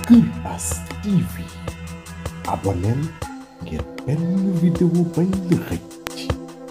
Kuras TV abonneel ngir benn vidéo bañ la xëcc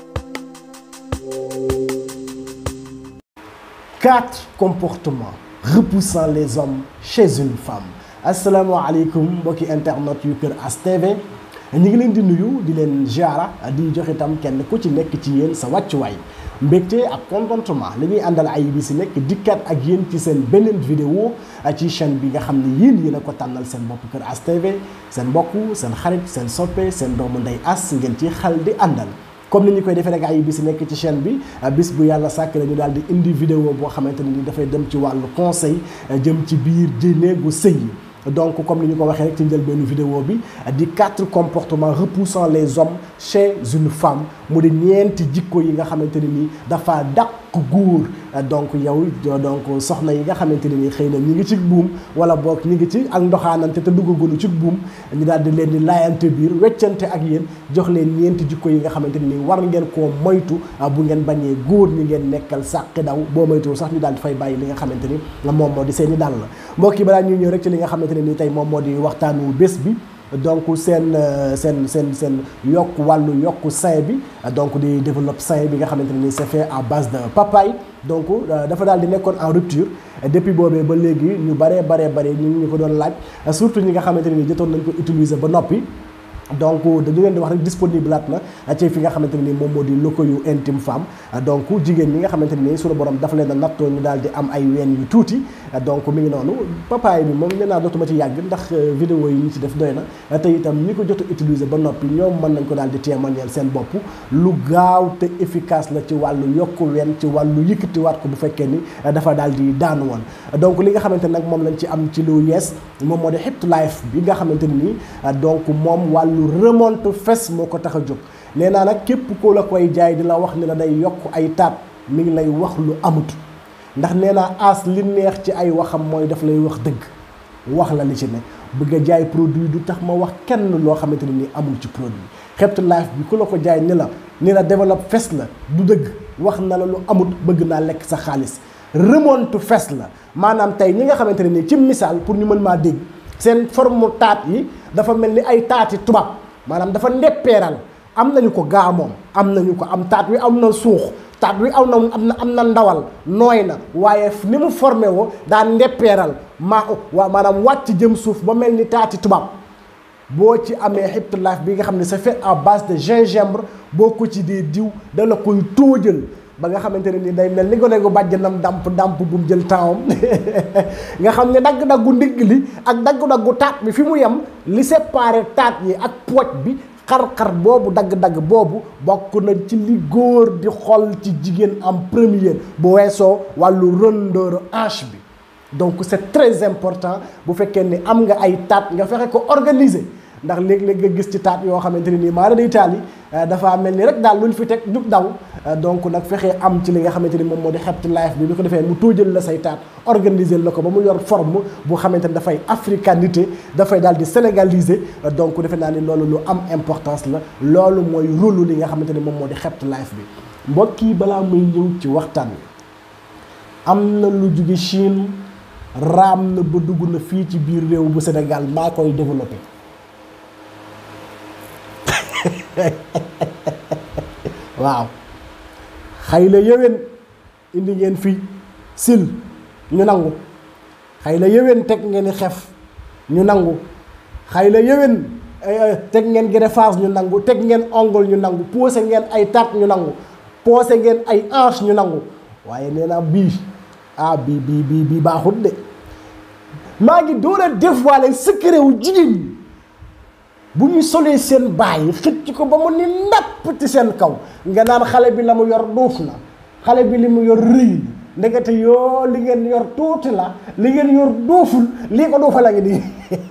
quatre comportements repoussant les hommes chez une femme asalaamaaleykum mbokki internet yu Kër As TV ñu ngi leen di nuyu di leen ziara di jox itam kenn ku ci nekk ci yéen sa wàccuwaay mbégte ak contentement li ñuy àndal ay bi si nekk dikkat ak yéen ci seen beneen vidéo ci chaîne bi nga xam ne yéen yéen a ko tànnal seen bopp Kër As TV seen mbokk seen xarit seen soppe seen doomu ndey as ngeen ci xal di àndal comme ni ñu koy defee rek ay bis nekk ci chaîne bi bis bu yàlla sàkk la ñu daal di indi vidéo boo xamante ne ni dafay dem ci wàllu conseil jëm ci biir néegu sëy yi donc comme ni ñu ko waxee rek ci njëlbeenu vidéo bi di quatre comportements repoussant les hommes chez une femme mu di ñeenti jikko yi nga xamante ne ni dafa dàq góor donc yow donc soxna yi nga xamante ne ni xëy na ñi ngi ci buum wala boog ñi ngi ci ak ndoxaanante te duggagunu ci buum ñu daal di leen di laayante biir weccante ak yéen jox leen ñeenti jikko yi nga xamante ne ni war ngeen koo moytu bu ngeen bañee góor ñi ngeen nekkal sàqi daw boo moytuwul sax ñu daal di fay bàyyi li nga xamante ni moom moo di seen i dàll la mbokk yi balaa ñuy ñëw rek ci li nga xamante ne ni tey moom moo di waxtaanu bés bi donc seen seen seen seen yokk wàllu yokk sein bi donc di développe sein bi nga xamante ne ni c'est fait à base de papaye donc dafa daal di nekkoon en rupture depuis boobee ba léegi ñu baree baree bare ñu ngi ñu ko doon laaj surtout ñi nga xamante ne ni jotoon nañ ko utiliser ba noppi donc dañu leen di wax rek disponible at na ci fi nga xamante ne ni moom moo di locaux yu intime femme donc jigéen ñi nga xamante ne ni suñu borom dafa leen a nattoo ñu daal di am ay ween yu tuuti donc mi ngi noonu papaay bi moom nee naa dootuma ci yàgg ndax vidéo yi ñu ci def doy na te itam ñi ko jot a utiliser ba noppi ñoom mën nañ ko daal di témoigner seen bopp lu gaaw te efficace la ci wàllu yokku ween ci wàllu yëkkatiwaat ko bu fekkee ni dafa daal di daanu woon donc li nga xamante nag moom lañ ci am ci lu yees moom moo di Hip Life bi nga xamante ne ni donc moom wàllu remonte fes moo ko tax a jóg nee naa nag képp koo la koy jaay di la wax ni la day yokk ay taat mi ngi lay wax lu amut ndax nee naa as li neex ci ay waxam mooy daf lay wax dëgg wax la li ci ne bëgg a jaay produit du tax ma wax kenn loo xamante ne ni amul ci produit Hip Life bi ku la ko jaay ni la ni la développe fes la du dëgg wax na la lu amut bëgg naa lekk sa xaalis remonte fes la maanaam tey ñi nga xamante ne ni ci misaal pour ñu mën maa dégg seen forme taat yi dafa mel ni ay taati tubaab maanaam dafa ndeppeeral am nañu ko gaa moom am nañu ko am taat wi am na suux taat wi am na am na am na ndawal nooy na waaye ni mu formé woo daa ndeppeeral maa waa maanaam wàcc jëm suuf ba mel ni taati tubaab boo ci amee Hip Life bi nga xam ne c'est fait à base de gingembre boo ko ci dee diw da la koy tóojal ba nga xamante ne ni day mel ni gone gu bàjjanam damp damp bu mu jël temps nga xam ne dagg-daggu ndigg li ak dagg-daggu taat bi fi mu yem li séparé taat yi ak pooj bi xar-xar boobu dagg-dagg boobu bokk na ci li góor di xol ci jigéen en première bu weesoo wàllu rondeur hanche bi donc c'est très important bu fekkee ni am nga ay taat nga fexe ko organiser ndax léeg-léeg nga gis ci taat yoo xamante ne nii maanaam day taal yi dafa mel ni rek daal luñ fi teg jub daw donc nag fexee am ci li nga xamante ni moom moo di Hip Life bi bi ko defee mu tóojal la say taat organiser la ko ba mu yor forme bu xamante ni dafay africanité dafay daal di sénégaliser donc defe naa ni loolu lu am importance la loolu mooy rôle li nga xamante ni moom moo di Hip Life bi mbokk yi balaa muy ñëw ci waxtaan wi am na lu jóge Chine raam na ba dugg na fii ci biir réew bu Sénégal maa koy développé waaw xëy la yéwén indi ngeen fii sil ñu nangu xëy la yéwén teg ngeen i xef ñu nangu xëy la yéwén teg ngeen greffage ñu nangu teg ngeen ongle ñu nangu posé ngeen ay taat ñu nangu posé ngeen ay hanche ñu nangu waaye nee naa bii ah bii bii bii bii baaxut de maa ngi door a dévoiler secret wu jigéen ñi bu ñu solee seen baay xëcc ko ba mu ni napp ci seen kaw nga naan xale bi la mu yor duuf na xale bi li mu yor rëy na ndekete yoo li ngeen yor tuuti la li ngeen yor duuful lii ko duufa la ngi nii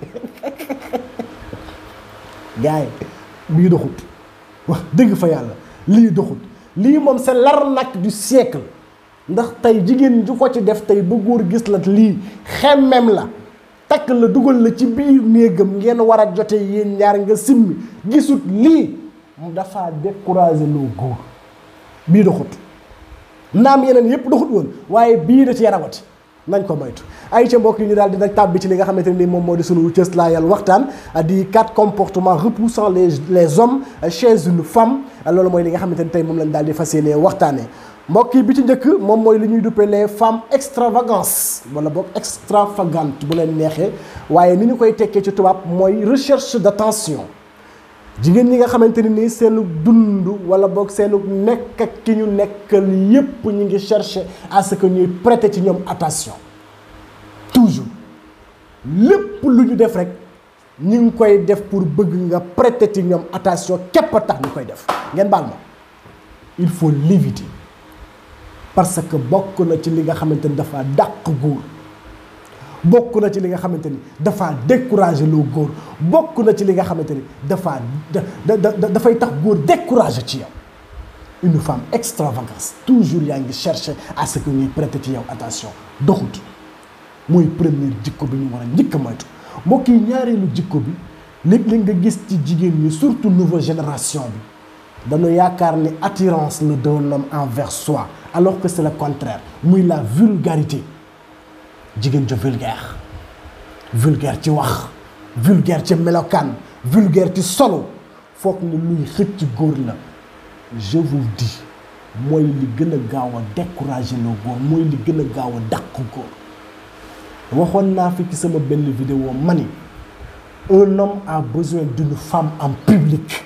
gars yi bii doxut wax dëgg fa yàlla lii doxut lii moom c'est l'arnaque du siècle ndax tey jigéen ju ko ci def tey ba góor gis la lii xemmem la takk la dugal la ci biir néegam ngeen war a jote yéen ñaar nga simmi gisut lii mu dafa décourager loo góor bii doxut naam yeneen yépp doxut woon waaye bii da ci yarawati nañ ko moytu ay ca mbokk yi ñu daal di nag tàbbi ci li nga xamante ni moom moo di sunu cëslaayal waxtaan di quatre comportements repoussant les les hommes chez une femme loolu mooy li nga xamante ni tey moom lañ daal di fas yéene waxtaanee mbokk yi bi ci njëkk moom mooy li ñuy duppee les femmes extravagance wala boog extravagante bu leen neexee waaye ni ñu koy tekkee ci tubaab mooy recherche d'attention jigéen ñi nga xamante ni nii seenu dund wala boog seenu nekk ak ki ñu nekkal yépp ñu ngi chercher à ce que ñuy prêter ci ñoom attention toujours lépp lu ñu def rek ñu ngi koy def pour bëgg nga prêter ci ñoom attention képp a tax ñu koy def ngeen baal ma il faut l'éviter parce que bokk na ci li nga xamante ni dafa dàq góor bokk na ci li nga xamante ni dafa décourager loo góor bokk na ci li nga xamante ni dafa da da dafay tax góor décourager ci yow une femme extravagance toujours yaa ngi chercher à ce que ñuy prêter ci yow attention doxut mooy première jikko bi ñu war a njëkk a moytu mbokk yi ñaareelu jikko bi léeg-léeg nga gis ci jigéen ñi surtout nouvelle génération bi dañu yaakaar ni attirance la d'un homme envers soi alors que c'est le contraire muy la vulgarité jigéen jo vulgaire vulgaire ci wax vulgaire ci melokaan vulgaire ci solo foog ne luy xëcc góor la je vous dis mooy li gën a gaaw a décourager loo góor mooy li gën a gaaw a dàq góor waxoon naa fi ci sama benn vidéo ma ni un homme a besoin d'une femme en public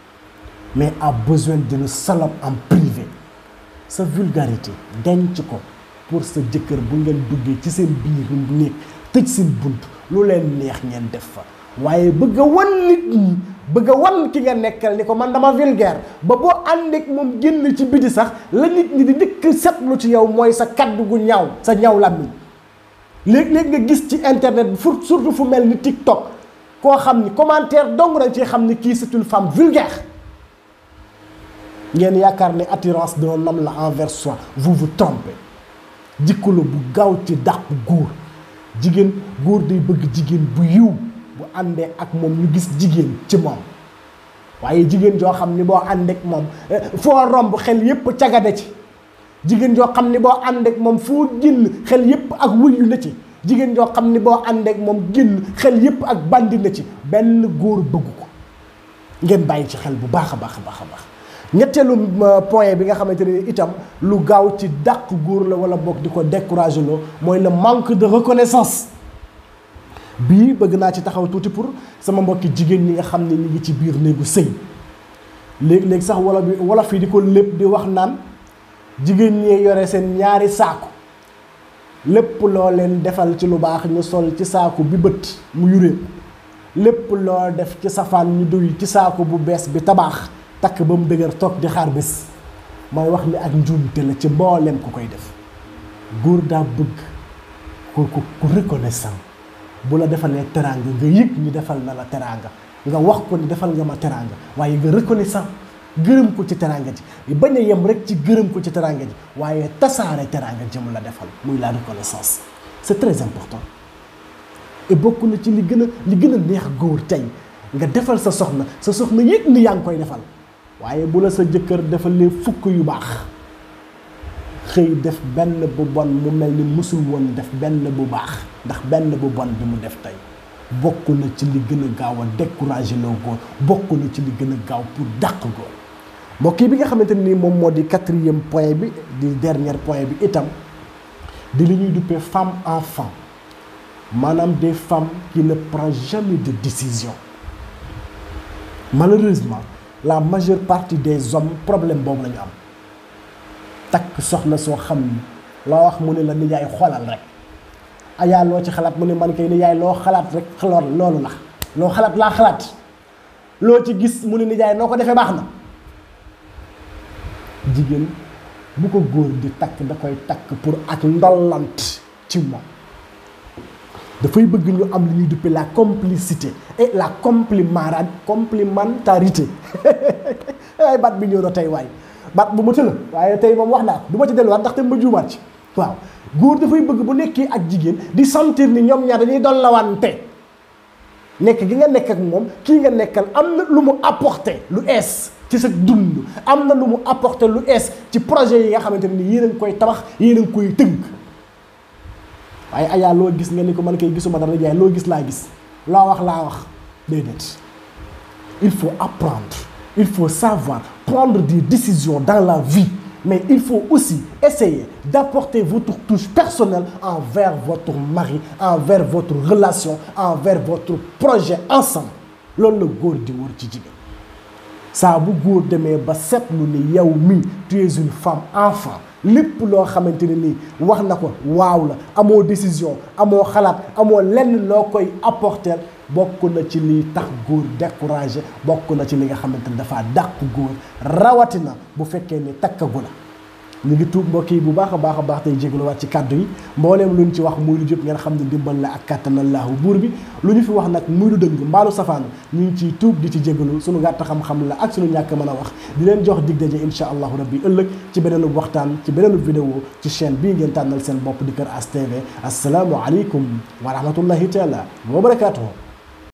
mais a besoin d'une salope en privé sa vulgarité denc ko pour sa jëkkër bu ngeen duggee ci seen biir néeg tëj seen bunt lu leen neex ngeen def fa waaye bëgg a wan nit ñi bëgg a wan ki nga nekkal ni ko man dama vulgaire ba boo àndeek moom génn ci biti sax la nit ñi di dëkk setlu ci yow mooy sa kaddu gu ñaaw sa ñaaw làmmiñ léeg-léeg nga gis ci internet bi surtout fu mel ni TikTok koo xam ni commentaire dong nañ ci xam ni kii c'est une femme vulgaire ngeen yaakaar ne attirance d'un homme la envers soi vous vous trompez jikko la bu gaaw ci dàq góor jigéen góor day bëgg jigéen bu yiw bu àndee ak moom ñu gis jigéen ci moom waaye jigéen joo xam ni boo àndeek moom foo romb xel yépp cagade ci jigéen joo xam ni boo àndeek moom foo génn xel yépp ak wuyu na ci jigéen joo xam ni boo àndeek moom génn xel yépp ak bandi na ci benn góor bëgg ko ngeen bàyyi ci xel bu baax a baax a baax a baax ñetteelu point bi nga xamante ne itam lu gaaw ci dàq góor la wala boog di ko décourager loo mooy le manque de reconnaissance bii bëgg naa ci taxaw tuuti pour sama mbokki jigéen ñi nga xam ne ñu ngi ci biir néegu sëy léegi-léegi sax wala bi wala fii di ko lépp di wax naan jigéen ñee yore seen ñaari saaku lépp loo leen defal ci lu baax ñu sol ci saaku bi bët mu yuree lépp loo def ci safaan ñu duy ci saaku bu bees bi tabaax takk ba mu dëgër toog di xaar bés mooy wax ni ak njuumte la ci mbooleem ku koy def góor daa bëgg ku ku ku reconnaissant bu la defalee teraanga nga yëg ñu defal na la teraanga nga wax ko ni defal nga ma teraanga waaye nga reconnaissant gërëm ko ci teraanga ji bañ a yem rek ci gërëm ko ci teraanga ji waaye tasaare teraanga ji mu la defal muy la reconnaissance c'est très important et bokk na ci li gën a li gën a neex góor tey nga defal sa soxna sa soxna yëg ni yaa ngi koy defal waaye bu la sa jëkkër defalee fukk yu baax xëy def benn bu bon mu mel ni musul woon def benn bu baax ndax benn bu bon bi mu def tey bokk na ci li gën a gaaw a décourager loo góor bokk na ci li gën a gaaw pour dàq góor mbokk yi bi nga xamante ni moom moo di quatrième point bi di dernier point bi itam di li ñuy duppee femme enfant maanaam des femmes qui ne prennent jamais de décision malheureusement la majeure partie des hommes problème boobu la ñu am takk soxna soo xam ni loo wax mu ne la nijaay xoolal rek ayaa loo ci xalaat mu ne man kay nijaay loo xalaat rek lool loolu la loo xalaat laa xalaat loo ci gis mu ne nijaay noo ko defee baax na jigéen bu ko góor di takk da koy takk pour ak ndollant ci moom dafay bëgg ñu am li ñuy duppee la complicité et la complimara complémentarité ay baat bi ñëw na tey waay baat bu ma tëla waaye tey moom wax naa ko du ma ci delluwaat ndax te ma juumaat ci waaw góor dafay bëgg bu nekkee ak jigéen di sentir ni ñoom ñaar dañuy doon lawante nekk gi nga nekk ak moom kii nga nekkal am na lu mu apporter lu ees ci sa dund am na lu mu apporter lu ees ci projet yi nga xamante ne ni yéen a ngi koy tabax yéen a ngi koy tënk waaye ayaa loo gis nga ni ko man kay gisuma dara jaay loo gis laa gis laa wax laa wax déedéet il faut apprendre il faut savoir prendre des décisions dans la vie mais il faut aussi essayer d'apporter votre touche personnelle envers votre mari envers votre relation envers votre projet ensemble loolu la góor di wër ci jigéen saa bu góor demee ba seetlu ni yow mi tu es une femme enfant lépp loo xamante ne nii wax na ko waaw la amoo décision amoo xalaat amoo lenn loo koy apporter bokk na ci liy tax góor découragé bokk na ci li nga xamante ne dafa dàq góor rawatina bu fekkee ni takkagu la ñu ngi tuub mbokk yi bu baax a baax a baax tey jégaluwaat ci kàddu yi mbooleem lu ñu ci wax muy lu jub ngeen xam ne dimbal la ak kàttanallaahu buur bi lu ñu fi wax nag muy lu dëng mbaalu safaan ñu ngi ciy tuub di ci jégalu suñu gàtt xam-xam la ak suñu ñàkk mën a wax di leen jox dig daje insha allahu rabbi ëllëg ci beneenu waxtaan ci beneenu vidéo ci chaîne bii ngeen tànnal seen bopp di Kër As TV asalaamu aleykum wa rahmatullahi taala wa barakaatuhu